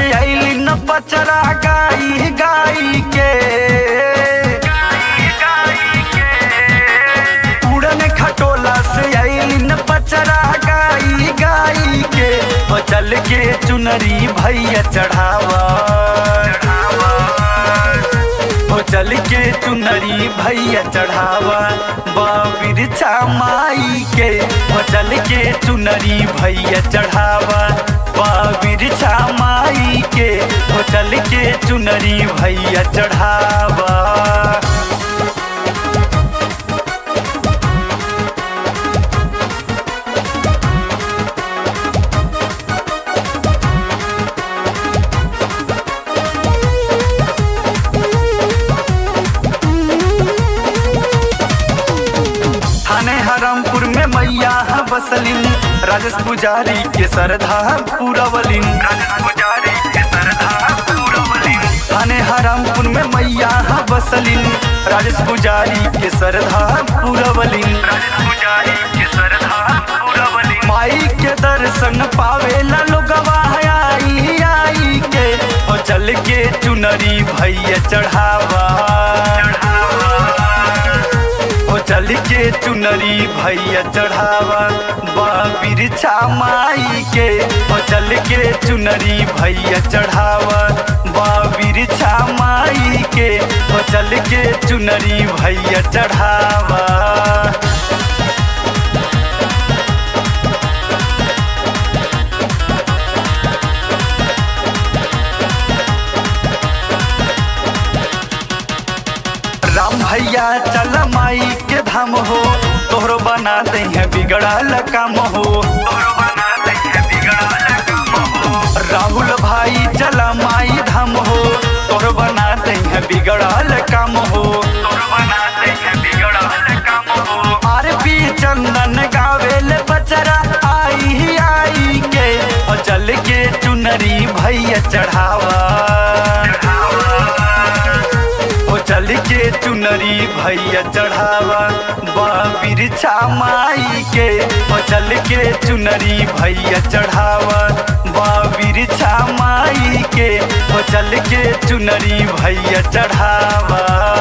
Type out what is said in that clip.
से आइली न पचरा गाई गाई के उड़न खटोला से आइली न पचरा गाई गाई के बचल के चुनरी भैया चढ़ावा हो चल के चुनरी भैया चढ़ावा बाबिर माई के हो चल के चुनरी भैया चढ़ावा बाबिर माई के हो चल के चुनरी भैया चढ़ावा थाने हरामपुर में मैया बसलिन राजेश पुजारी के सरधा पूरवलिन थाने हरामपुर में मैया बसलिन राजेश पुजारी के सरधा पूरवलिन माई के दर्शन पावेला लोगवा आई आई के ओ चल के चुनरी भैया चढ़ावा ओ चल के चुनरी भैया चढ़ावा बाबिर माई के ओ चल के चुनरी भैया चढ़ावा बाबिर माई के ओ चल के चुनरी भैया चढ़ावा राम भैया चल माई के धाम हो तोहरो बना दे हैं बिगड़ल काम हो राहुल भाई चल माई धाम हो तोहरो बना दे हैं बिगड़ल काम हो आर पी चंदन गावेल बचरा आई आई के और चल के चुनरी भैया चढ़ावा ओ चल के चुनरी भैया चढ़ावा बाबिर माई के ओ चल के चुनरी भैया चढ़ावा बाबिर माई के ओ चल के चुनरी भैया चढ़ावा